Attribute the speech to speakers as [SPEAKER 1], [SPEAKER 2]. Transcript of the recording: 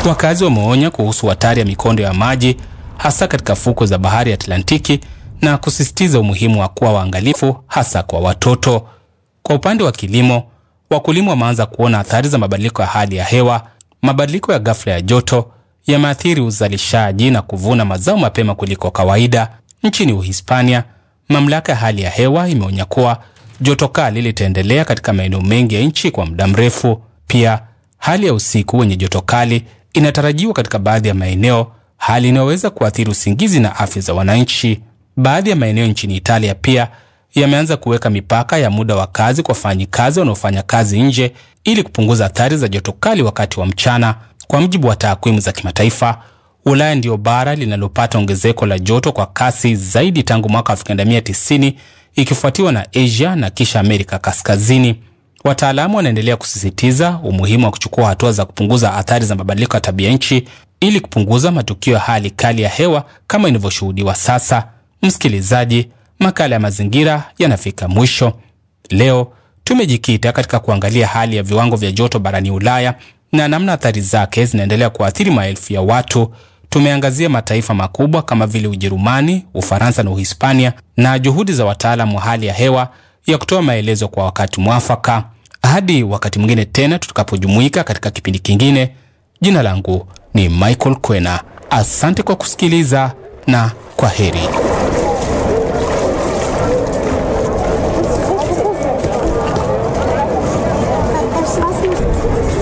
[SPEAKER 1] Wakazi wameonya kuhusu hatari ya mikondo ya maji hasa katika fukwe za bahari ya Atlantiki na kusisitiza umuhimu wa kuwa waangalifu hasa kwa watoto. Kwa upande wa kilimo, wakulima wameanza kuona athari za mabadiliko ya hali ya hewa. Mabadiliko ya ghafla ya joto yameathiri uzalishaji na kuvuna mazao mapema kuliko kawaida. Nchini Uhispania, mamlaka ya hali ya hewa imeonya kuwa joto kali litaendelea katika maeneo mengi ya nchi kwa muda mrefu. Pia hali ya usiku wenye joto kali inatarajiwa katika baadhi ya maeneo, hali inayoweza kuathiri usingizi na afya za wananchi. Baadhi ya maeneo nchini Italia pia yameanza kuweka mipaka ya muda wa kazi kwa wafanyikazi wanaofanya kazi nje ili kupunguza athari za joto kali wakati wa mchana. Kwa mujibu wa takwimu za kimataifa, Ulaya ndiyo bara linalopata ongezeko la joto kwa kasi zaidi tangu mwaka 1990 ikifuatiwa na Asia na kisha Amerika Kaskazini. Wataalamu wanaendelea kusisitiza umuhimu wa kuchukua hatua za kupunguza athari za mabadiliko ya tabia nchi ili kupunguza matukio ya hali kali ya hewa kama inavyoshuhudiwa sasa. Msikilizaji, makala ya mazingira yanafika mwisho. Leo tumejikita katika kuangalia hali ya viwango vya joto barani Ulaya na namna athari zake zinaendelea kuathiri maelfu ya watu. Tumeangazia mataifa makubwa kama vile Ujerumani, Ufaransa na Uhispania na juhudi za wataalamu wa hali ya hewa ya kutoa maelezo kwa wakati mwafaka. Hadi wakati mwingine tena tutakapojumuika katika kipindi kingine, jina langu ni Michael Kwena. Asante kwa kusikiliza na kwa heri.